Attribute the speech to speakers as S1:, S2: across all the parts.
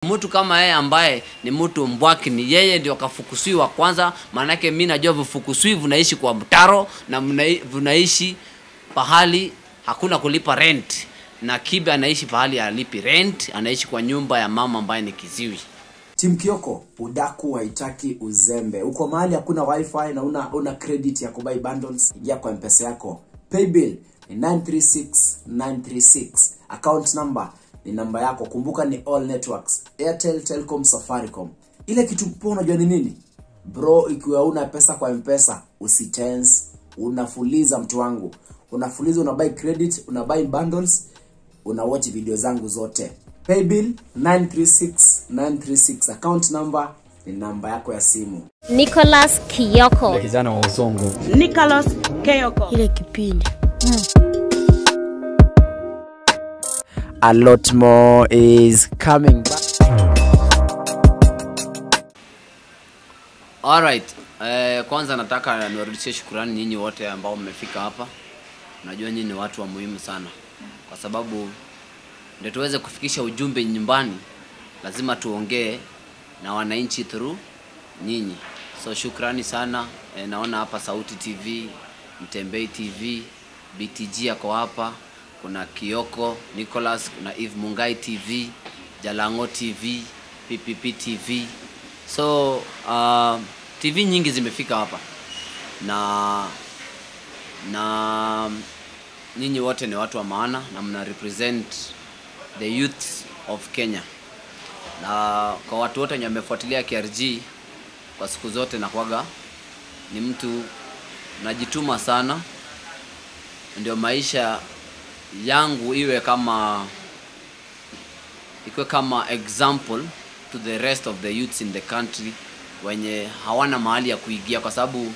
S1: mtu kama yeye ambaye ni mtu mbwaki ni yeye ndio kafukusiwa kwanza maanake mi najua vifukuswi vinaishi kwa mtaro na mnai- vinaishi pahali hakuna kulipa rent na kibe anaishi pahali alipi rent anaishi kwa nyumba ya mama ambaye ni kiziwi
S2: Tim Kioko, udaku haitaki uzembe. Uko mahali hakuna wifi na una, una credit ya kubuy bundles, ingia kwa mpesa yako. Paybill ni 936936. Account number ni namba yako. Kumbuka ni all networks. Airtel, Telcom, Safaricom. Ile kitu poa unajua ni nini? Bro, ikiwa una pesa kwa mpesa, usitense. Unafuliza mtu wangu. Unafuliza una buy credit, una buy bundles, una watch video zangu zote paybill 936936 account number ni namba yako ya simu
S3: Nicholas Kiyoko.
S4: kijana wa uzongo
S5: Nicholas Keyoko.
S3: Ile kipindi.
S2: a lot more is coming back
S1: Alright. Eh, kwanza nataka niwarudishie shukurani nyinyi wote ambao mmefika hapa. Najua nyinyi ni watu wa muhimu sana, kwa sababu ndio tuweze kufikisha ujumbe nyumbani, lazima tuongee na wananchi through nyinyi. So shukrani sana. Eh, naona hapa Sauti TV, Mtembei TV, BTG ako hapa, kuna Kioko Nicholas, kuna Eve Mungai TV, Jalango TV, PPP TV. So uh, TV nyingi zimefika hapa na na nyinyi wote ni watu wa maana na mna represent the youth of Kenya, na kwa watu wote wenye wamefuatilia KRG kwa siku zote na kwaga ni mtu najituma sana, ndio maisha yangu iwe kama ikuwe kama example to the rest of the youths in the country wenye hawana mahali ya kuigia kwa sababu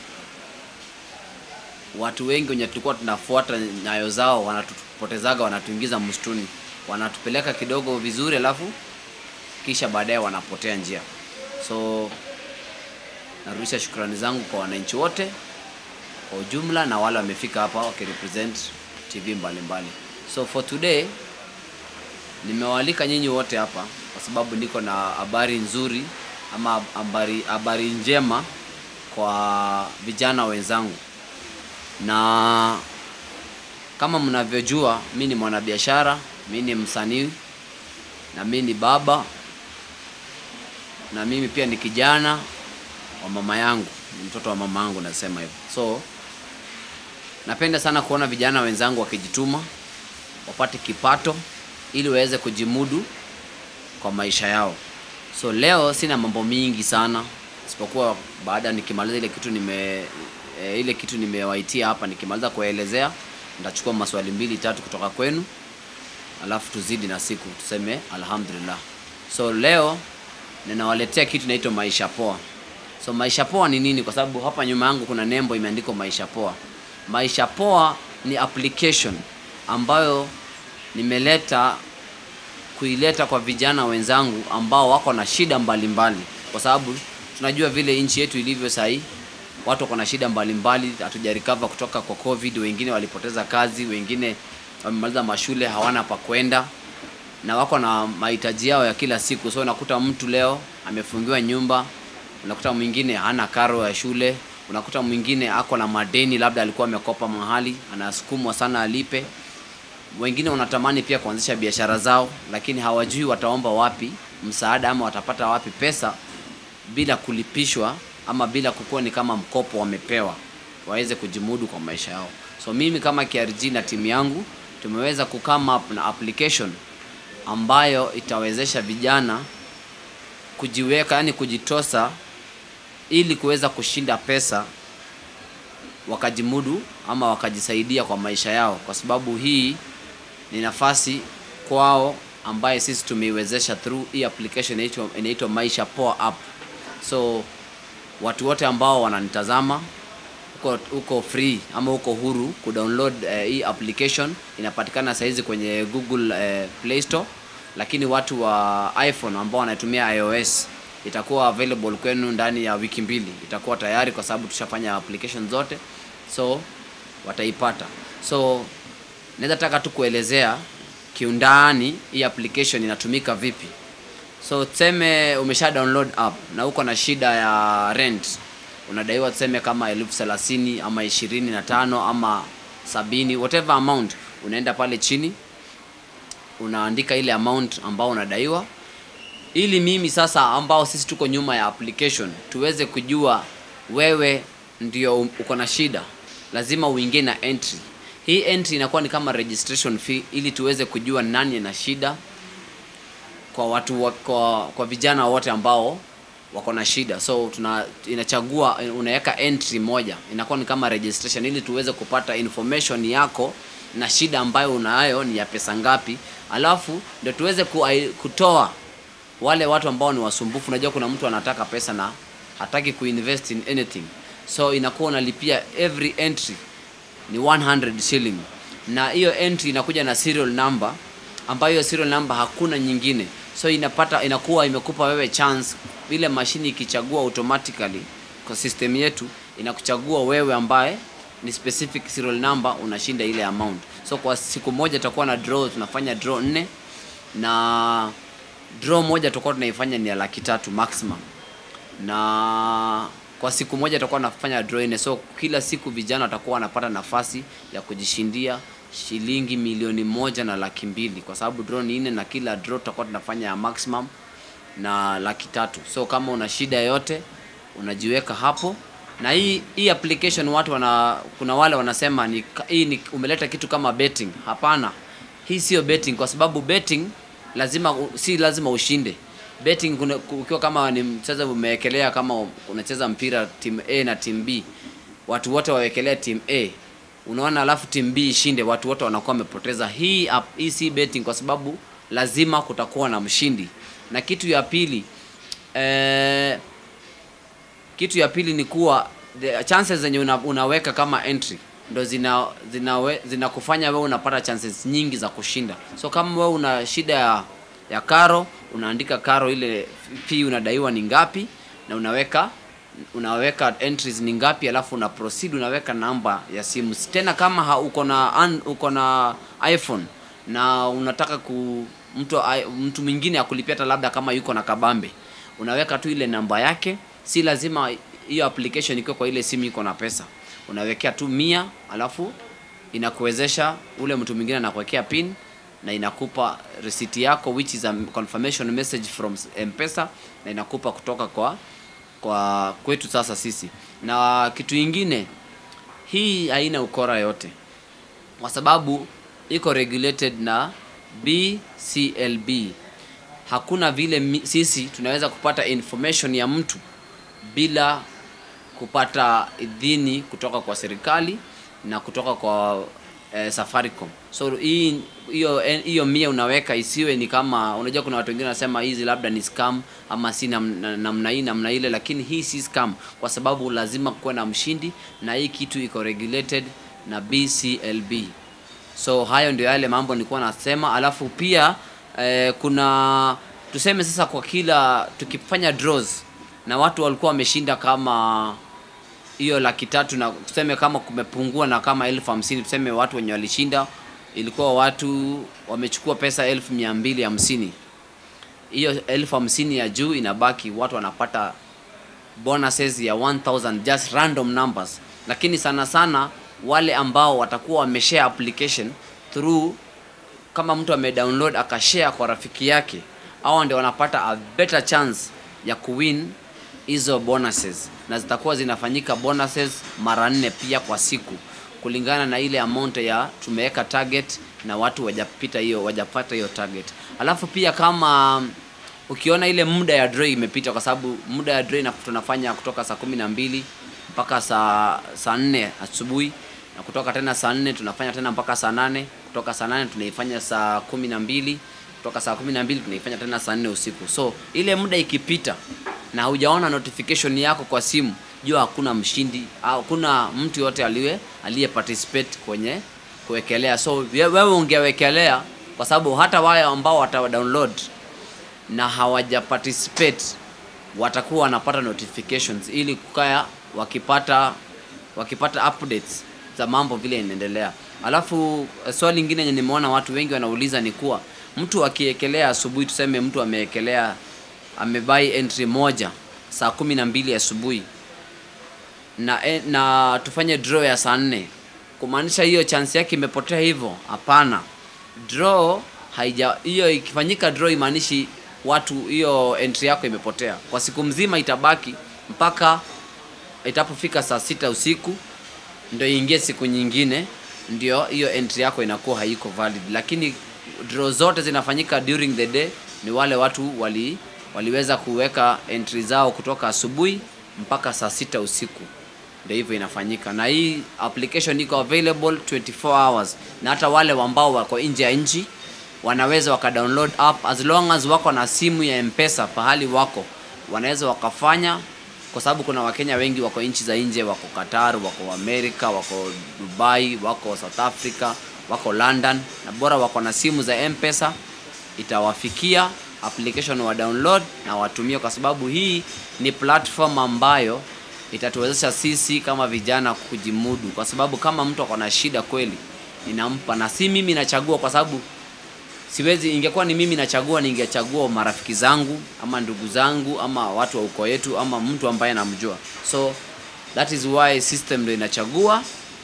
S1: watu wengi wenye tulikuwa tunafuata nyayo zao wanatupotezaga wanatuingiza msituni wanatupeleka kidogo vizuri alafu kisha baadaye wanapotea njia so narudisha shukrani zangu kwa wananchi wote kwa ujumla na wale wamefika hapa wakirepresent tv mbalimbali mbali. so for today nimewaalika nyinyi wote hapa kwa sababu niko na habari nzuri ama habari habari njema kwa vijana wenzangu na kama mnavyojua mi ni mwanabiashara mi ni msanii na mi ni baba na mimi pia ni kijana wa mama yangu ni mtoto wa mama yangu nasema hivyo so napenda sana kuona vijana wenzangu wakijituma wapate kipato ili waweze kujimudu kwa maisha yao so leo sina mambo mingi sana isipokuwa baada nikimaliza ile kitu nime e, ile kitu nimewaitia hapa nikimaliza kuelezea nitachukua maswali mbili tatu kutoka kwenu alafu tuzidi na siku tuseme alhamdulillah so leo ninawaletea kitu inaitwa maisha poa so maisha poa ni nini kwa sababu hapa nyuma yangu kuna nembo imeandikwa maisha poa maisha poa ni application ambayo nimeleta kuileta kwa vijana wenzangu ambao wako na shida mbalimbali mbali. kwa sababu tunajua vile nchi yetu ilivyo sahii watu wako na shida mbalimbali hatujarikava kutoka kwa covid wengine walipoteza kazi wengine wamemaliza mashule hawana pa kwenda na wako na mahitaji yao ya kila siku so unakuta mtu leo amefungiwa nyumba unakuta mwingine hana karo ya shule unakuta mwingine ako na madeni labda alikuwa amekopa mahali anasukumwa sana alipe wengine wanatamani pia kuanzisha biashara zao lakini hawajui wataomba wapi msaada ama watapata wapi pesa bila kulipishwa ama bila kukuwa ni kama mkopo wamepewa waweze kujimudu kwa maisha yao so mimi kama krg na timu yangu tumeweza kukame up na application ambayo itawezesha vijana kujiweka yani kujitosa ili kuweza kushinda pesa wakajimudu ama wakajisaidia kwa maisha yao kwa sababu hii ni nafasi kwao ambaye sisi tumeiwezesha through hii application inaitwa inaitwa maisha poa app so watu wote ambao wananitazama uko, uko free ama uko huru kudownload uh, hii application inapatikana sahizi kwenye google uh, play store lakini watu wa iphone ambao wanatumia ios itakuwa available kwenu ndani ya wiki mbili itakuwa tayari kwa sababu tushafanya application zote so wataipata so naweza taka tu kuelezea kiundani hii application inatumika vipi so tuseme umesha download app na uko na shida ya rent unadaiwa tuseme kama elfu thelathini ama ishirini na tano ama sabini whatever amount unaenda pale chini unaandika ile amount ambao unadaiwa ili mimi sasa ambao sisi tuko nyuma ya application tuweze kujua wewe ndio uko na shida lazima uingie na entry hii entry inakuwa ni kama registration fee ili tuweze kujua nani ana shida kwa watu wa, kwa, kwa vijana wote ambao wako na shida so tuna inachagua unaweka entry moja inakuwa ni kama registration ili tuweze kupata information yako na shida ambayo unayo ni ya pesa ngapi alafu ndio tuweze ku, kutoa wale watu ambao ni wasumbufu unajua kuna mtu anataka pesa na hataki kuinvest in anything so inakuwa unalipia every entry ni 100 shilling na hiyo entry inakuja na serial number ambayo hiyo serial number hakuna nyingine so inapata inakuwa imekupa wewe chance ile mashini ikichagua automatically kwa system yetu inakuchagua wewe ambaye ni specific serial number unashinda ile amount so kwa siku moja tutakuwa na draw tunafanya draw nne na draw moja tutakuwa tunaifanya ni ya laki tatu maximum na kwa siku moja tutakuwa nafanya draw nne so kila siku vijana watakuwa wanapata nafasi ya kujishindia shilingi milioni moja na laki mbili kwa sababu draw ni nne na kila draw tutakuwa tunafanya ya maximum na laki tatu so kama una shida yoyote unajiweka hapo na hii hii application watu wana kuna wale wanasema ni hii ni umeleta kitu kama betting hapana hii sio betting kwa sababu betting lazima si lazima ushinde betting kuna, ukiwa kama ni mchezo umewekelea kama unacheza mpira team A na team B watu wote wawekelea team A unaona alafu team B ishinde watu wote wanakuwa wamepoteza hii app, hii si betting kwa sababu lazima kutakuwa na mshindi na kitu ya pili eh, kitu ya pili ni kuwa the chances zenye una, unaweka kama entry ndo zina zina zinakufanya wewe unapata chances nyingi za kushinda so kama wewe una shida ya, ya karo unaandika karo ile fee unadaiwa ni ngapi na unaweka unaweka entries ni ngapi alafu una proceed unaweka namba ya simu tena kama ha, uko na an, uko na iphone na unataka ku mtu mtu mwingine akulipia hata labda kama yuko na kabambe unaweka tu ile namba yake si lazima hiyo application ikiwa kwa ile simu iko na pesa unawekea tu mia alafu inakuwezesha ule mtu mwingine anakuwekea pin na inakupa receipt yako which is a confirmation message from mpesa na inakupa kutoka kwa kwa kwetu sasa sisi na kitu ingine hii haina ukora yote kwa sababu iko regulated na bclb hakuna vile mi, sisi tunaweza kupata information ya mtu bila kupata idhini kutoka kwa serikali na kutoka kwa eh, safaricom so hii hiyo hiyo mia unaweka isiwe ni kama unajua kuna watu wengine wanasema hizi labda ni scam ama si namna nam hii namna ile lakini hii si scam kwa sababu lazima kuwe na mshindi na hii kitu iko regulated na bclb so hayo ndio yale mambo nilikuwa nasema alafu pia eh, kuna tuseme sasa kwa kila tukifanya draws na watu walikuwa wameshinda kama hiyo laki tatu na tuseme kama kumepungua na kama elfu hamsini tuseme watu wenye walishinda ilikuwa watu wamechukua pesa elfu mia mbili hamsini hiyo elfu hamsini ya juu inabaki watu wanapata bonuses ya 1000 just random numbers lakini sana sana wale ambao watakuwa wameshare application through kama mtu amedownload akashare kwa rafiki yake au ndio wanapata a better chance ya kuwin hizo bonuses na zitakuwa zinafanyika bonuses mara nne pia kwa siku kulingana na ile amount ya tumeweka target na watu wajapita hiyo wajapata hiyo target alafu pia kama ukiona ile muda ya draw imepita kwa sababu muda ya draw tunafanya kutoka saa kumi na mbili mpaka saa saa nne asubuhi na kutoka tena saa nne tunafanya tena mpaka saa nane kutoka saa nane tunaifanya saa kumi na mbili kutoka saa kumi na mbili tunaifanya tena saa nne usiku so ile muda ikipita na hujaona notification yako kwa simu jua hakuna mshindi hakuna mtu yote aliye aliye participate kwenye kuwekelea so wewe ungewekelea kwa sababu hata wale ambao wata download na hawaja participate watakuwa wanapata notifications ili kukaya wakipata wakipata updates za mambo vile inaendelea alafu swali lingine yenye nimeona watu wengi wanauliza ni kuwa mtu akiekelea asubuhi tuseme mtu ameekelea amebai entry moja saa kumi na mbili asubuhi na, e- na tufanye draw ya saa nne kumaanisha hiyo chance yake imepotea hivyo hapana draw haija hiyo ikifanyika draw imaanishi watu hiyo entry yako imepotea kwa siku mzima itabaki mpaka itapofika saa sita usiku ndio iingie siku nyingine ndio hiyo entry yako inakuwa haiko valid lakini draw zote zinafanyika during the day ni wale watu wali waliweza kuweka entry zao kutoka asubuhi mpaka saa sita usiku ndio hivyo inafanyika na hii application iko available 24 hours na hata wale ambao wako nje ya nchi wanaweza wakadownload app as long as wako na simu ya mpesa pahali wako wanaweza wakafanya kwa sababu kuna wakenya wengi wako nchi za nje wako qatar wako amerika wako dubai wako south africa wako london na bora wako na simu za mpesa itawafikia application wa download na watumie kwa sababu hii ni platform ambayo itatuwezesha sisi kama vijana kujimudu kwa sababu kama mtu ako na shida kweli ninampa na si mimi nachagua kwa sababu siwezi ingekuwa ni mimi nachagua ningechagua marafiki zangu ama ndugu zangu ama watu wa uko yetu ama mtu ambaye namjua so that is why system ndio inachagua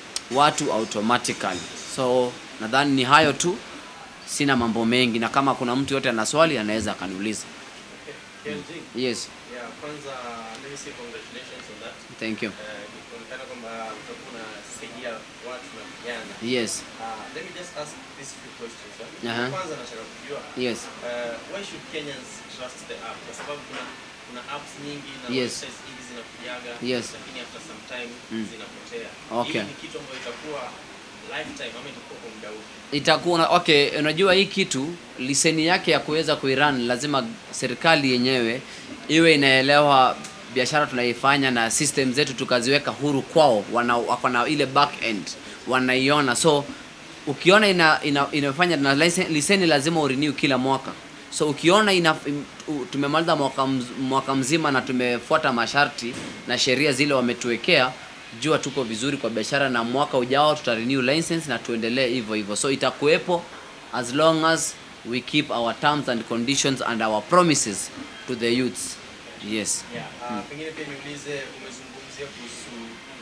S1: watu automatically so nadhani ni hayo tu sina mambo mengi na kama kuna mtu yote ana swali anaweza akaniuliza
S4: KLG.
S1: yes
S4: Yeah, kwanza let me say congratulations on that.
S1: thank you
S4: Eh, Inaonekana kwamba utakuwa unasaidia watu na vijana.
S1: yes
S4: Uh, let me just ask these few questions. eh.
S1: Aha.
S4: Kwanza nataka kujua
S1: yes
S4: uh, why should Kenyans trust the app? Kwa sababu kuna kuna apps nyingi na
S1: Yes.
S4: websites nyingi zinakujaga
S1: Yes.
S4: lakini after some time
S1: Mm.
S4: zinapotea.
S1: Okay.
S4: Hii ni kitu ambayo itakuwa lifetime ama itakuwa kwa muda upi?
S1: itakuwa na- okay unajua hii kitu liseni yake ya kuweza kuiran lazima serikali yenyewe iwe inaelewa biashara tunaifanya na system zetu tukaziweka huru kwao wana wako na ile back end wanaiona so ukiona ina, ina, inafanya na license- liseni lazima urenew kila mwaka so ukiona ina, im- u- tumemaliza mwaka, mz, mwaka mzima na tumefuata masharti na sheria zile wametuwekea jua tuko vizuri kwa biashara na mwaka ujao tuta renew license na tuendelee hivyo hivyo so itakuwepo as long as we keep our terms and conditions and our promises to the youths yes
S4: Yeah, uh, pengine pia niulize umezungumzia kuhusu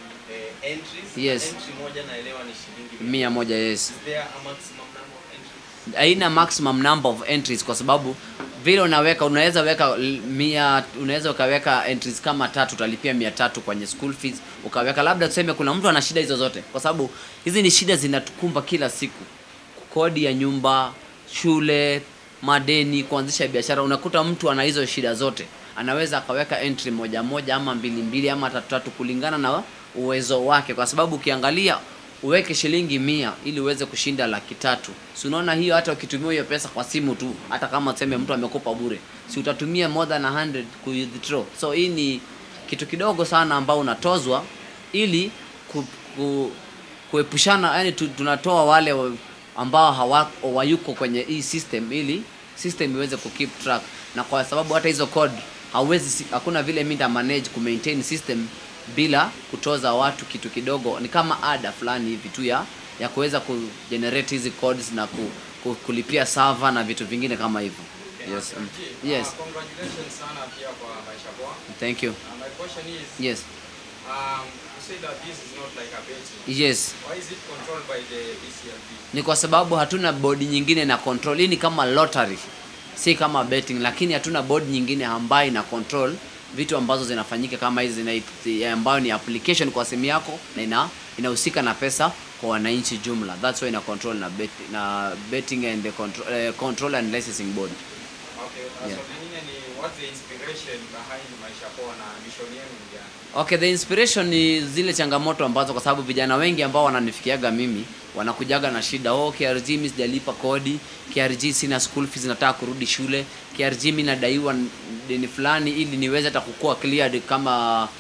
S4: eh, entries.
S1: Yes.
S4: Entry moja naelewa ni shilingi
S1: mia moja yes
S4: Is there a maximum number of entries?
S1: haina maximum number of entries kwa sababu vile unaweka unaweza weka l- mia unaweza ukaweka entries kama tatu utalipia mia tatu kwenye school fees ukaweka labda tuseme kuna mtu ana shida hizo zote kwa sababu hizi ni shida zinatukumba kila siku kodi ya nyumba shule madeni kuanzisha biashara unakuta mtu ana hizo shida zote anaweza akaweka entry moja moja ama mbili mbili ama tatu tatu kulingana na uwezo wake kwa sababu ukiangalia uweke shilingi mia ili uweze kushinda laki tatu si unaona hiyo hata ukitumia hiyo pesa kwa simu tu hata kama tuseme mtu amekopa bure si utatumia more than 100 ku withdraw so hii ni kitu kidogo sana ambao unatozwa ili ku, ku, kuepushana yani tu, tunatoa wale wa- ambao hawako wayuko kwenye hii system ili system iweze kukeep track na kwa sababu hata hizo code hauwezi si- hakuna vile mi nita manage ku maintain system bila kutoza watu kitu kidogo ni kama ada fulani hivi tu ya ya kuweza kugenerate hizi codes na ku, ku, kulipia server na vitu vingine kama hivyo yes um, yes
S6: Uh, congratulations sana pia kwa maisha poa.
S1: thank you
S6: Uh, my question is,
S1: yes
S6: um, you say that this is not like a betting.
S1: yes
S6: Why is it controlled by the BCLP?
S1: ni kwa sababu hatuna bodi nyingine na control hii ni kama lottery si kama betting lakini hatuna board nyingine ambayo ina control vitu ambazo zinafanyika kama hizi zina- ambayo ni application kwa simu yako na ina inahusika na pesa kwa wananchi jumla that's why ina control na, bet, na betting and the control, uh, control and licensing board
S6: Okay, uh,
S1: Yeah.
S6: so lingine ni what's the inspiration behind maisha poa na mission yenu ni gani?
S1: okay the inspiration ni zile changamoto ambazo kwa sababu vijana wengi ambao wananifikiaga mimi wanakujaga na shida oh KRG mimi sijalipa kodi KRG sina school fees nataka kurudi shule KRG mimi nadaiwa deni fulani ili niweze hata kukua cleared kama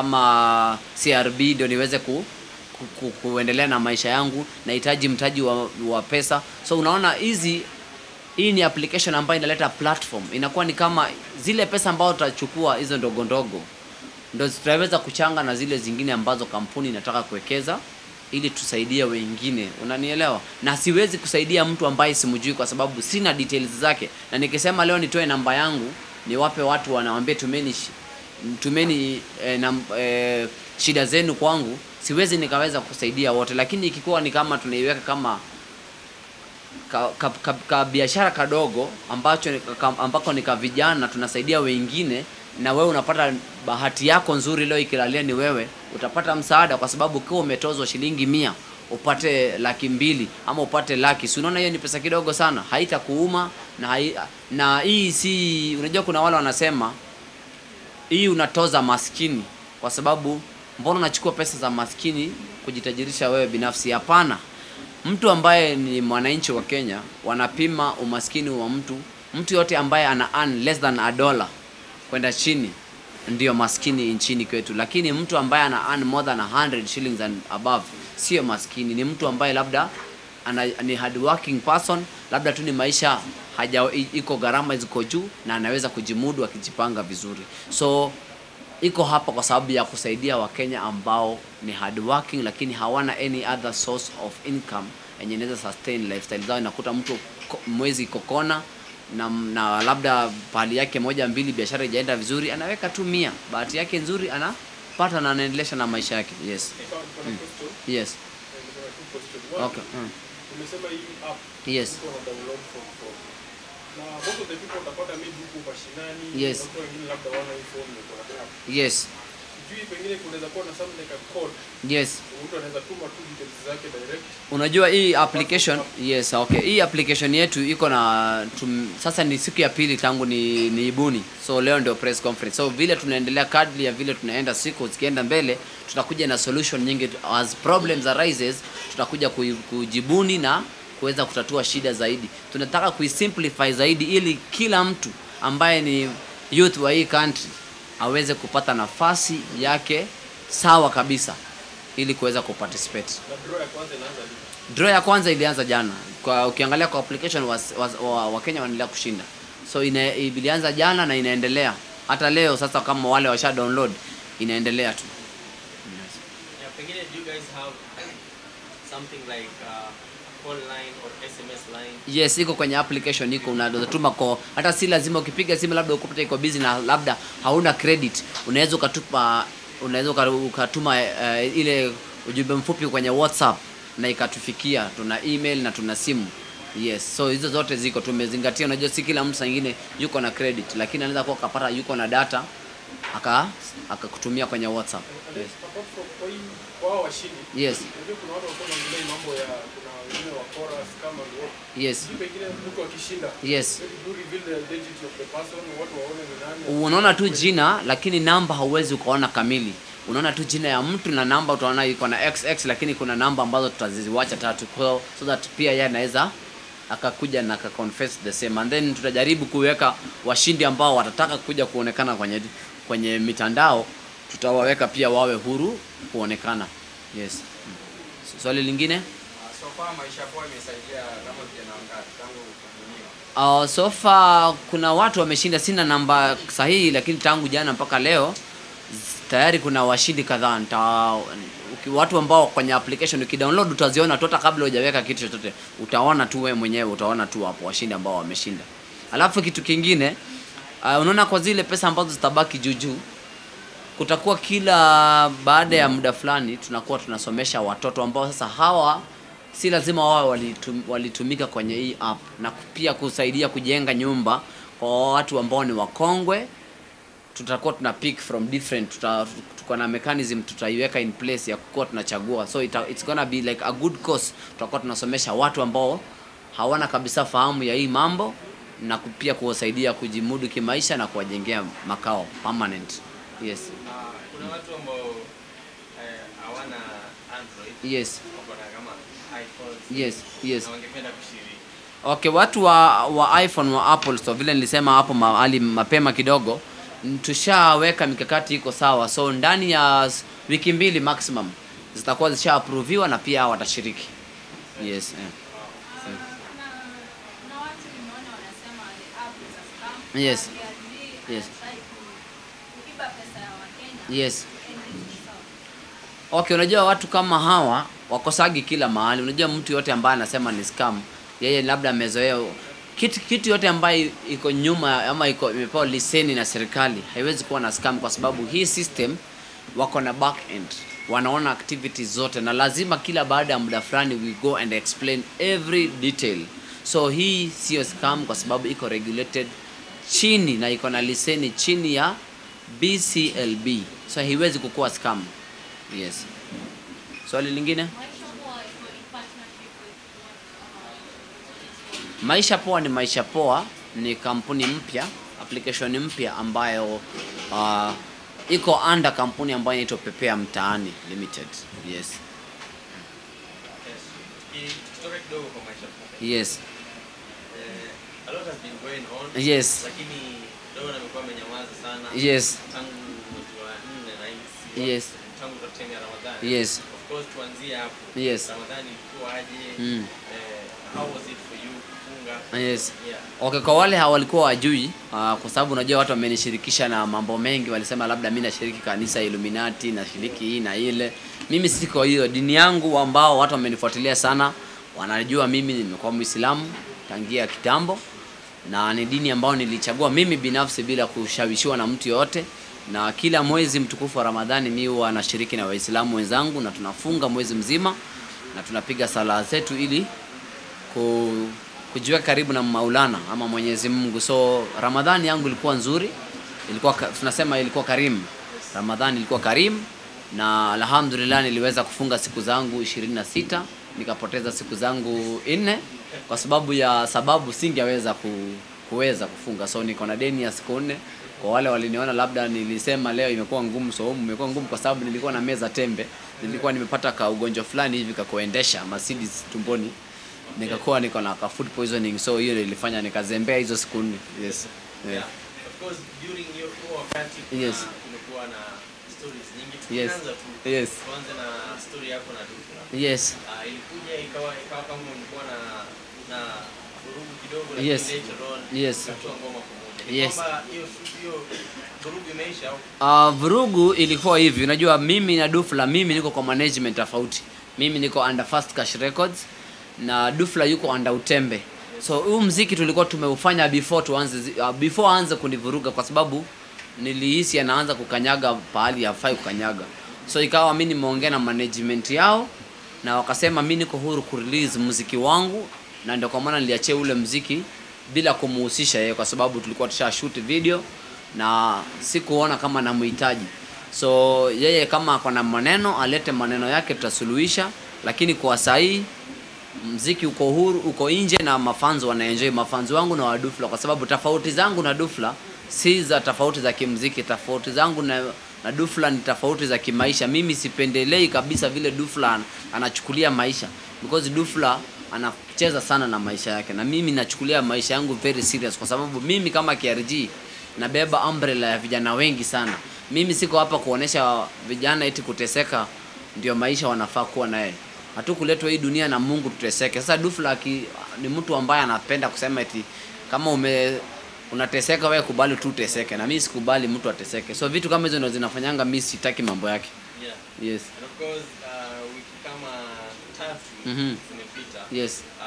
S1: kama CRB ndio niweze ku, ku, ku, kuendelea na maisha yangu nahitaji mtaji wa, wa pesa so unaona hizi hii ni application ambayo inaleta platform inakuwa ni kama zile pesa ambazo tutachukua hizo ndogo ndogo ndo tutaweza kuchanga na zile zingine ambazo kampuni inataka kuwekeza ili tusaidie wengine unanielewa na siwezi kusaidia mtu ambaye simjui kwa sababu sina details zake na nikisema leo nitoe namba yangu niwape watu wanawambia tumeni shi- tumeni eh, na, eh, shida zenu kwangu siwezi nikaweza kusaidia wote lakini ikikuwa ni kama tunaiweka kama ka, ka, ka, ka biashara kadogo ambacho ni- ka, ambako ni ka vijana tunasaidia wengine na wewe unapata bahati yako nzuri leo ikilalia ni wewe utapata msaada kwa sababu ukiwa umetozwa shilingi mia upate laki mbili ama upate laki si unaona hiyo ni pesa kidogo sana haitakuuma na hai, na hii si unajua kuna wale wanasema hii unatoza maskini kwa sababu mbona unachukua pesa za maskini kujitajirisha wewe binafsi hapana mtu ambaye ni mwananchi wa kenya wanapima umaskini wa mtu mtu yote ambaye ana earn less than a dollar kwenda chini ndio maskini nchini kwetu lakini mtu ambaye ana earn more than 100 shillings and above sio maskini ni mtu ambaye labda ana, ni hard working person labda tu ni maisha haja i- iko gharama ziko juu na anaweza kujimudu akijipanga vizuri so iko hapa kwa sababu ya kusaidia wakenya ambao ni hard working lakini hawana any other source of income yenye inaweza sustain lifestyle zao inakuta mtu ko- mwezi kokona na, na labda pahali yake moja mbili biashara ijaenda vizuri anaweka tu mia bahati yake nzuri anapata na anaendelesha na maisha yake yes
S6: Ikawa niko na question,
S1: yes
S6: eh, niko na two question. One,
S1: okay mm.
S6: umesema hii app
S1: yes
S6: iko na download from phone. Na most of the people utapata maybe huku mashinani,
S1: Yes.
S6: watu wengine labda wana hii phone ndio kuna app.
S1: yes
S6: Sijui pengine kunaweza kuwa na something like a code.
S1: yes
S6: Mtu anaweza tuma tu details zake direct.
S1: unajua hii application yes okay hii application yetu iko na tum, sasa ni siku ya pili tangu ni, ni ibuni so leo ndio press conference so vile tunaendelea kadri ya vile tunaenda siku zikienda mbele tutakuja na solution nyingi as problems arises tutakuja kui- kujibuni na kuweza kutatua shida zaidi tunataka kuisimplify zaidi ili kila mtu ambaye ni youth wa hii country aweze kupata nafasi yake sawa kabisa ili kuweza kuparticipate
S6: Na draw ya kwanza inaanza lini?
S1: draw ya kwanza ilianza jana kwa ukiangalia kwa application was, was, wa, wakenya wanaendelea kushinda so ina, ilianza jana na inaendelea hata leo sasa kama wale washa download inaendelea tu
S4: Yeah, pengine do you guys have something like uh, call line or SMS line?
S1: yes iko kwenye application iko unazotuma kwa hata si lazima ukipiga simu labda ukupata iko busy na labda hauna credit unaweza ukatupa unaweza uka- ukatuma uh, ile ujumbe mfupi kwenye whatsapp na ikatufikia tuna email na tuna simu yes so hizo zote ziko tumezingatia unajua si kila mtu sangine yuko na credit lakini anaweza kuwa akapata yuko na data aka akakutumia kwenye whatsapp
S6: And
S1: yes.
S6: then apart from kwa hii kwa hao washindi.
S1: yes
S6: Unajua kuna watu walikuwa wanaongelea hii mambo ya kuna wengine wa chorus kama ni what.
S1: yes
S6: Sijui pengine mtu akishinda.
S1: yes
S6: Maybe do reveal the identity of the person, watu waone ni nani.
S1: unaona tu jina lakini namba hauwezi ukaona kamili unaona tu jina ya mtu na namba utaona iko na xx lakini kuna namba ambazo tutaziwacha tatu kwa so that pia yeye anaweza akakuja na akaconfess the same and then tutajaribu kuweka washindi ambao watataka kuja kuonekana kwenye kwenye mitandao tutawaweka pia wawe huru kuonekana yes swali lingine
S6: Ah, So far maisha poa imesaidia kama vijana wangapi tangu kubuniwa?
S1: Uh, so far kuna watu wameshinda, sina namba sahihi, lakini tangu jana mpaka leo z- tayari kuna washindi kadhaa. Nita uki- watu ambao kwenye application ukidownload utaziona tu, hata kabla hujaweka kitu chochote, utaona tu wewe mwenyewe, utaona tu hapo washindi ambao wameshinda. Alafu kitu kingine uh, unaona kwa zile pesa ambazo zitabaki juu juu kutakuwa kila baada ya muda fulani tunakuwa tunasomesha watoto ambao sasa hawa si lazima wawe walitum, walitumika kwenye hii app na ku- pia kusaidia kujenga nyumba kwa watu ambao ni wakongwe tutakuwa tuna pick from different tuta, tuko na mechanism tutaiweka in place ya kuwa tunachagua so ita, it's gonna be like a good course tutakuwa tunasomesha watu ambao hawana kabisa fahamu ya hii mambo na ku- pia kuwasaidia kujimudu kimaisha na kuwajengea makao permanent yes
S4: Uh, kuna watu ambao eh, hawana Android
S1: yes
S4: wako na kama iPhones
S1: yes yes
S4: na wangependa kushiriki.
S1: okay watu wa, wa iphone wa apple so vile nilisema hapo mahali mapema kidogo n- tushaweka mikakati iko sawa so ndani ya s- wiki mbili maximum zitakuwa zishaapruviwa na pia watashiriki yes eh. yes yes yes okay unajua watu kama hawa wakosagi kila mahali unajua mtu yote ambaye anasema ni scam yeye labda amezoea kitu, kitu yote ambayo iko nyuma ama iko imepewa leseni na serikali haiwezi kuwa na scam kwa sababu hii system wako na back end wanaona activities zote na lazima kila baada ya muda fulani we go and explain every detail so hii sio scam kwa sababu iko regulated chini na iko na leseni chini ya bclb so haiwezi kukuwa scam yes swali lingine maisha poa ni maisha poa ni kampuni mpya application mpya ambayo uh, iko under kampuni ambayo inaitwa pepea mtaani limited yes
S4: Yes. Tuki- tukitoka kidogo kwa maisha poa.
S1: yes
S4: Eh, a lot has been going on.
S1: Yes.
S4: Lakini Dona amekuwa amenyamaza sana.
S1: yes
S4: Tangu mwezi wa nne na hii
S1: Yes.
S4: tangu time ya Ramadhani.
S1: Yes.
S4: Of course tuanzie hapo.
S1: Yes.
S4: Ramadhani ilikuwa aje?
S1: Mm.
S4: Eh, how was it for you kufunga?
S1: yes
S4: Yeah.
S1: okay kwa wale hawalikuwa wajui uh, kwa sababu unajua watu wamenishirikisha na mambo mengi walisema labda mi nashiriki kanisa illuminati nashiriki hii na ile mimi siko hiyo dini yangu ambao watu wamenifuatilia sana wanajua mimi nimekuwa mwislamu tangia kitambo na ni dini ambayo nilichagua mimi binafsi bila kushawishiwa na mtu yoyote na kila mwezi mtukufu wa ramadhani mi huwa nashiriki na waislamu wenzangu na tunafunga mwezi mzima na tunapiga sala zetu ili ku, kujiweka karibu na maulana ama mwenyezi mungu so ramadhani yangu ilikuwa nzuri ilikuwa ka- tunasema ilikuwa karimu ramadhani ilikuwa karimu na alhamdulillah niliweza kufunga siku zangu 26 nikapoteza siku zangu nne kwa sababu ya sababu singeweza ku, kuweza kufunga so niko na deni ya siku nne kwa wale waliniona labda nilisema leo imekuwa ngumu so imekuwa ngumu kwa sababu nilikuwa na meza tembe nilikuwa nimepata ka ugonjwa fulani hivi kakuendesha Mercedes tumboni nikakuwa niko na ka food poisoning so hiyo ndio ilifanya nikazembea hizo siku nne yes yeah.
S4: Yeah. Of course during hiyo huo wakati kuna
S1: Yes.
S4: kumekuwa na stories nyingi.
S1: Yes.
S4: Tukianza tu.
S1: Yes.
S4: Tuanze na story yako na Dufla.
S1: yes
S4: Ah, ilikuja ikawa ikawa kama ulikuwa na na vurugu kidogo lakini
S1: Yes.
S4: later on
S1: Yes.
S4: mkatoa ngoma pamoja. Ni
S1: Yes.
S4: kwamba hiyo hiyo vurugu imeisha au
S1: Uh, vurugu ilikuwa hivi unajua mimi na dufla mimi niko kwa management tofauti mimi niko under fast cash records na dufla yuko under utembe so huu mziki tulikuwa tumeufanya before tuanze zi- uh, before aanze kunivuruga kwa sababu nilihisi anaanza kukanyaga pahali hafai kukanyaga so ikawa mi nimeongea na management yao na wakasema mi niko huru kurelease muziki wangu na ndio kwa maana niliachia ule mziki bila kumuhusisha yeye kwa sababu tulikuwa tusha shoot video na sikuona kama namhitaji so yeye kama ako na maneno alete maneno yake tutasuluhisha lakini kwa sahii mziki uko huru uko nje na mafanzo wanaenjoy mafanzo wangu na wadufla kwa sababu tofauti zangu na dufla si za tofauti za kimziki tofauti zangu na, na dufla ni tofauti za kimaisha mimi sipendelei kabisa vile dufla an- anachukulia maisha because dufla anacheza sana na maisha yake na mimi nachukulia maisha yangu very serious kwa sababu mimi kama KRG nabeba umbrella ya vijana wengi sana mimi siko hapa kuonesha vijana eti kuteseka ndio maisha wanafaa kuwa naye hatukuletwa hii dunia na mungu tuteseke sasa dufla aki, ni mtu ambaye anapenda kusema eti kama ume unateseka wewe kubali tu uteseke na mimi sikubali mtu ateseke so vitu kama hizo ndio zinafanyanga mimi sitaki mambo yake
S4: yeah.
S1: yes
S4: And of course uh, wiki kama tatu
S1: Mhm.
S4: zimepita
S1: yes
S4: uh,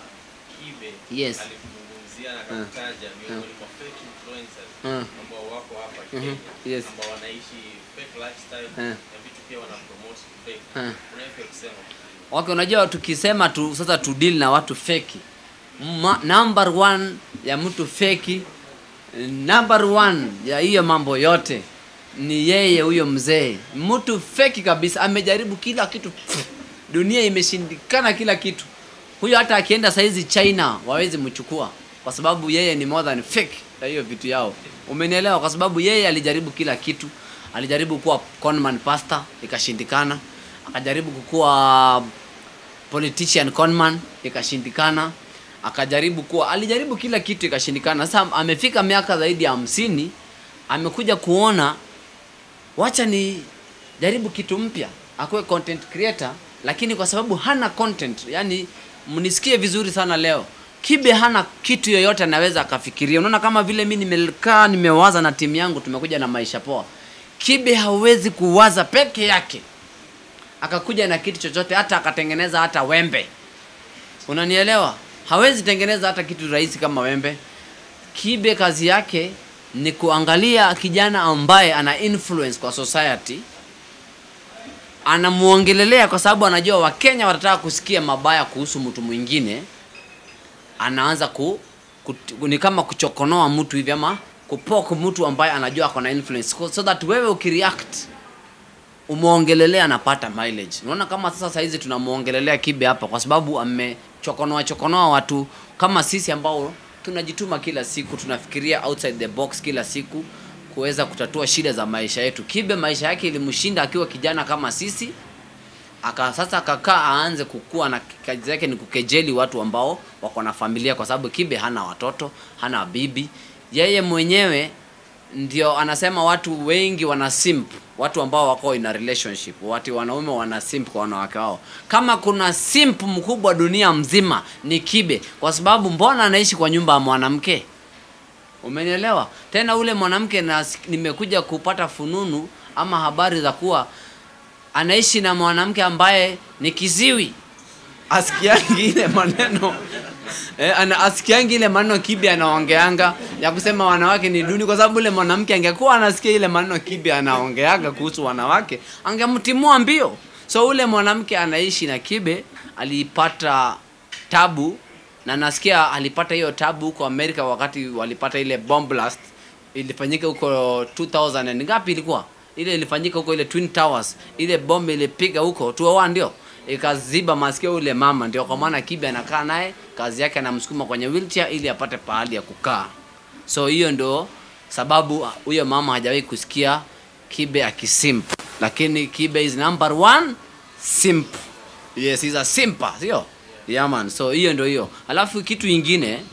S4: Kibe
S1: Yes.
S4: alikuzungumzia na akakutaja miongoni mwa fake influencers
S1: Mm.
S4: ambao wako hapa
S1: Mhm.
S4: Kenya
S1: Yes.
S4: ambao wanaishi fake lifestyle
S1: Mm.
S4: na vitu pia wana promote fake.
S1: Mm.
S4: Unaweza kusema
S1: okay unajua tukisema tu sasa tu deal na watu feki Ma, number one ya mtu feki number one ya hiyo mambo yote ni yeye huyo mzee mtu feki kabisa amejaribu kila kitu Pff, dunia imeshindikana kila kitu huyo hata akienda saizi china wawezi mchukua kwa sababu yeye ni more than fake ya hiyo vitu yao umenielewa kwa sababu yeye alijaribu kila kitu alijaribu kuwa conman pastor ikashindikana akajaribu kukuwa politician conman ikashindikana akajaribu kuwa alijaribu kila kitu ikashindikana sasa amefika miaka zaidi ya hamsini amekuja kuona wacha ni jaribu kitu mpya akuwe content creator lakini kwa sababu hana content yani mnisikie vizuri sana leo kibe hana kitu yoyote anaweza akafikiria unaona kama vile mi nimekaa nimewaza na timu yangu tumekuja na maisha poa kibe hawezi kuwaza peke yake akakuja na kitu chochote hata akatengeneza hata wembe unanielewa hawezi tengeneza hata kitu rahisi kama wembe kibe kazi yake ni kuangalia kijana ambaye ana influence kwa society anamuongelelea kwa sababu anajua wakenya watataka kusikia mabaya kuhusu mtu mwingine anaanza ku, ku, ni kama kuchokonoa mtu hivi ama kupok mtu ambaye anajua ako na influence so- so that wewe ukireact umeongelelea anapata mileage unaona kama sasa sahizi tunamuongelelea kibe hapa kwa sababu amechokonoa chokonoa watu kama sisi ambao tunajituma kila siku tunafikiria outside the box kila siku kuweza kutatua shida za maisha yetu kibe maisha yake ilimshinda akiwa kijana kama sisi aka sasa akakaa aanze kukua na kazi yake ni kukejeli watu ambao wako na familia kwa sababu kibe hana watoto hana bibi yeye mwenyewe ndio anasema watu wengi wana simp watu ambao wako in a relationship watu wanaume wana simp kwa wanawake wao kama kuna simp mkubwa dunia mzima ni kibe kwa sababu mbona anaishi kwa nyumba ya mwanamke umenielewa tena ule mwanamke na nimekuja kupata fununu ama habari za kuwa anaishi na mwanamke ambaye ni kiziwi asikiangi ile maneno eh, ana asikiangi ile maneno kibi anaongeanga ya kusema wanawake ni duni kwa sababu ule mwanamke angekuwa anasikia ile maneno kibi anaongeanga kuhusu wanawake angemtimua mbio so ule mwanamke anaishi na kibe alipata tabu na nasikia alipata hiyo tabu huko amerika wakati walipata ile bomb blast ilifanyika huko 2000 and ngapi ilikuwa ile ilifanyika huko ile twin towers ile bombe ilipiga huko 201 ndio ikaziba masikio ule mama ndio kwa maana kibe anakaa naye kazi yake anamsukuma kwenye wheelchair ili apate pahali ya kukaa so hiyo ndo sababu huyo mama hajawahi kusikia kibe akisimp lakini kibe is number one simp yes he's a simpa sio yeah man so hiyo ndio hiyo alafu kitu ingine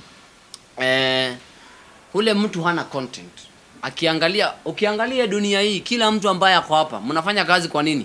S1: eh, ule mtu hana content akiangalia ukiangalia dunia hii kila mtu ambaye ako hapa mnafanya kazi kwa nini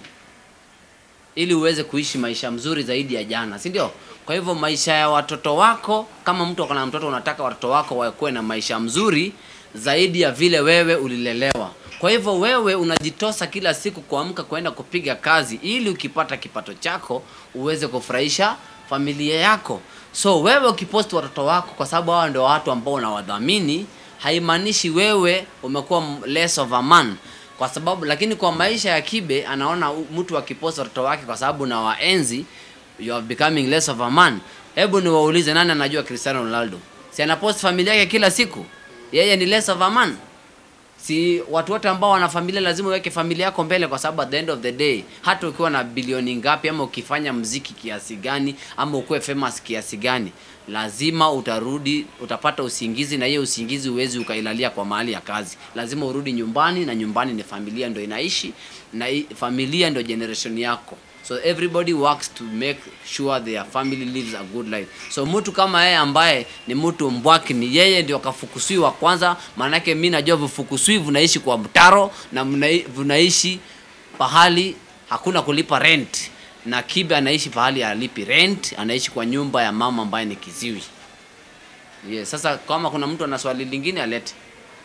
S1: ili uweze kuishi maisha mzuri zaidi ya jana si ndio kwa hivyo maisha ya watoto wako kama mtu ako na mtoto unataka watoto wako wakuwe na maisha mzuri zaidi ya vile wewe ulilelewa kwa hivyo wewe unajitosa kila siku kuamka kwenda kupiga kazi ili ukipata kipato chako uweze kufurahisha familia yako so wewe ukipost watoto wako kwa sababu hawa ndio watu ambao unawadhamini haimaanishi wewe umekuwa m- less of a man kwa sababu lakini kwa maisha ya kibe anaona u- mtu akipost watoto wake kwa sababu na waenzi you are becoming less of a man hebu niwaulize nani anajua cristiano ronaldo si anapost familia yake kila siku yeye ni less of a man si watu wote ambao wana familia lazima uweke familia yako mbele kwa sababu at the end of the day hata ukiwa na bilioni ngapi ama ukifanya mziki kiasi gani ama ukuwe famous kiasi gani lazima utarudi utapata usingizi na hiyo usingizi uwezi ukailalia kwa mahali ya kazi lazima urudi nyumbani na nyumbani ni familia ndo inaishi na i- familia ndo generation yako so everybody works to make sure their family lives a good life so mtu kama yeye ambaye ni mtu mbwaki ni yeye ndio kafukusiwa kwanza maanake mi najua vifukuswi vinaishi kwa mtaro na mnai- vinaishi pahali hakuna kulipa rent na kibe anaishi pahali alipi rent anaishi kwa nyumba ya mama ambaye ni kiziwi yes, sasa kama kuna mtu ana swali lingine alete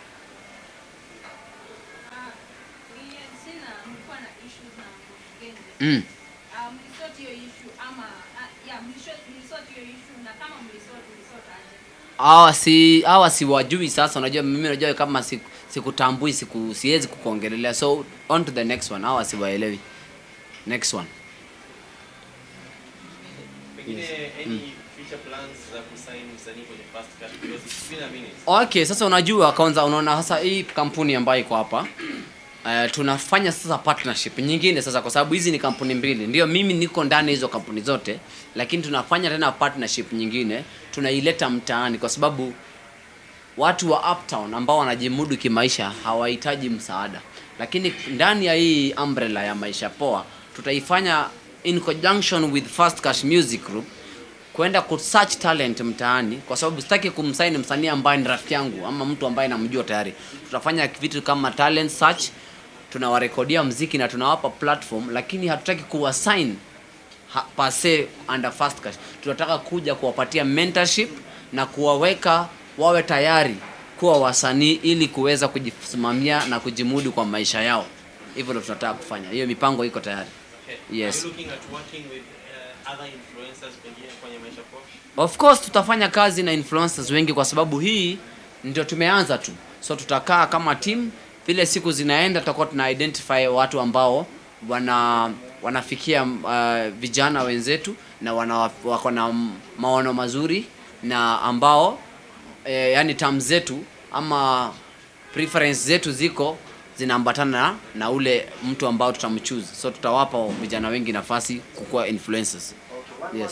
S1: mm. hawa si hawa siwajui sasa unajua mimi najua kama siku- sikutambui siku siwezi kukuongelelea so on to the next one hawa siwaelewi next one
S4: pengine any future plans za kusign msanii kwenye fast cash because it's been a minute
S1: okay sasa unajua kwanza unaona sasa hii kampuni ambayo iko hapa Uh, tunafanya sasa partnership nyingine sasa kwa sababu hizi ni kampuni mbili ndio mimi niko ndani ya hizo kampuni zote lakini tunafanya tena partnership nyingine tunaileta mtaani kwa sababu watu wa uptown ambao wanajimudu kimaisha hawahitaji msaada lakini ndani ya hii umbrella ya maisha poa tutaifanya in conjunction with fast cash music group kwenda kusearch talent mtaani kwa sababu sitaki kumsaini msanii ambaye ni rafiki yangu ama mtu ambaye namjua tayari tutafanya vitu kama talent search tunawarekodia mziki na tunawapa platform lakini hatutaki kuwasign ha- pase under fast cash tunataka kuja kuwapatia mentorship na kuwaweka wawe tayari kuwa wasanii ili kuweza kujisimamia na kujimudu kwa maisha yao hivyo ndo tunataka kufanya hiyo mipango iko tayari
S4: okay.
S1: Yes.
S4: are you looking at working with uh, other influencers pengine kwenye maisha poa
S1: of course tutafanya kazi na influencers wengi kwa sababu hii ndio tumeanza tu so tutakaa kama team vile siku zinaenda tutakuwa tuna identify watu ambao wana wanafikia uh, vijana wenzetu na wana wako na m- maono mazuri na ambao eh, yani tam zetu ama preference zetu ziko zinaambatana na, na ule mtu ambao tutamchoose so tutawapa vijana wengi nafasi kukuwa influencers yes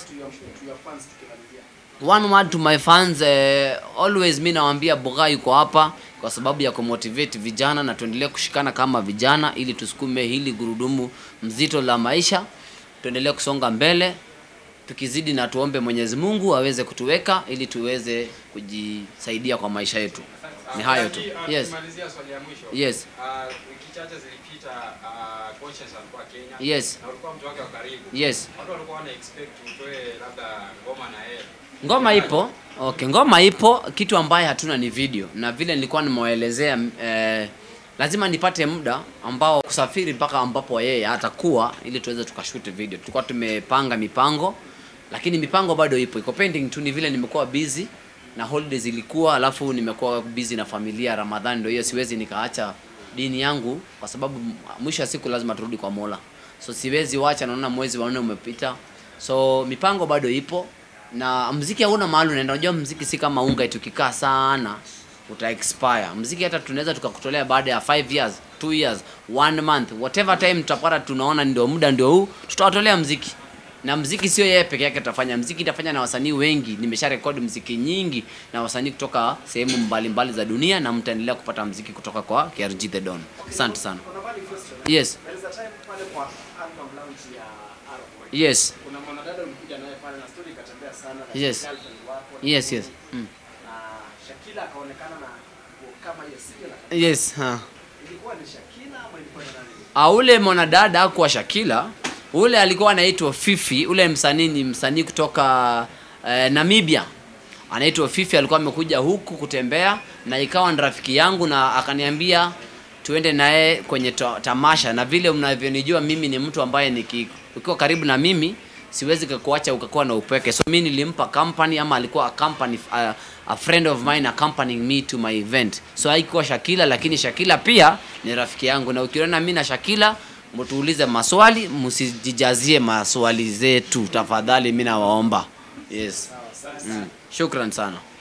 S1: one word to my fans eh, always mi nawambia boga yuko hapa kwa sababu ya kumotivate vijana na tuendelee kushikana kama vijana ili tusukume hili gurudumu mzito la maisha tuendelee kusonga mbele tukizidi na tuombe mwenyezi mungu aweze kutuweka ili tuweze kujisaidia kwa maisha yetu ni hayo tu
S6: Lakini, uh,
S1: yes
S6: tukimalizia swali ya mwisho
S1: Yes.
S6: uh, wiki chache zilipita uh, coaches alikuwa Kenya
S1: Yes.
S6: na ulikuwa mtu wake wa karibu
S1: yes
S6: watu walikuwa wana expect utoe labda ngoma na yeye
S1: ngoma ipo okay ngoma ipo kitu ambaye hatuna ni video na vile nilikuwa nimewaelezea eh, lazima nipate muda ambao kusafiri mpaka ambapo yeye atakuwa ili tuweze tukashoot video tulikuwa tumepanga mipango lakini mipango bado ipo iko pending tu ni vile nimekuwa busy na holidays ilikuwa alafu nimekuwa busy na familia ramadhani ndio hiyo siwezi nikaacha dini yangu kwa sababu mwisho wa siku lazima turudi kwa mola so siwezi wacha naona mwezi wa nne umepita so mipango bado ipo na mziki hauna mahali unaenda unajua mziki si kama unga eti ukikaa sana uta expire mziki hata tunaweza tukakutolea baada ya 5 years 2 years 1 month whatever time tutapata tunaona ndio muda ndio huu tutawatolea mziki na mziki sio yeye peke yake tutafanya mziki itafanya na wasanii wengi nimesha rekodi mziki nyingi na wasanii kutoka sehemu mbalimbali za dunia na mtaendelea kupata mziki kutoka kwa KRG The Don asante sana yes yes
S7: kuna mwanadada ulikuja naye pale na story ikatembea sana na
S1: Yes.
S7: girlfriend wako,
S1: yes yes mm.
S7: na Shakila akaonekana na nguo kama hiyo sio na
S1: yes huh.
S7: ilikuwa ni Shakila ama ilikuwa ni nani
S1: Ah, ule mwanadada hakuwa Shakila, ule alikuwa anaitwa Fifi. Ule msanii ni msanii kutoka eh, Namibia, anaitwa Fifi. Alikuwa amekuja huku kutembea na ikawa ni rafiki yangu, na akaniambia tuende naye kwenye ta tamasha, na vile mnavyonijua mimi ni mtu ambaye niki, ukiwa karibu na mimi siwezi kukuacha ukakuwa na upweke, so mi nilimpa company ama alikuwa a company, a, a friend of mine accompanying me to my event. So haikuwa Shakila, lakini Shakila pia ni rafiki yangu, na ukiona mi na Shakila mtuulize maswali, msijijazie maswali zetu tafadhali, mi nawaomba. Yes. Mm. Shukran sana.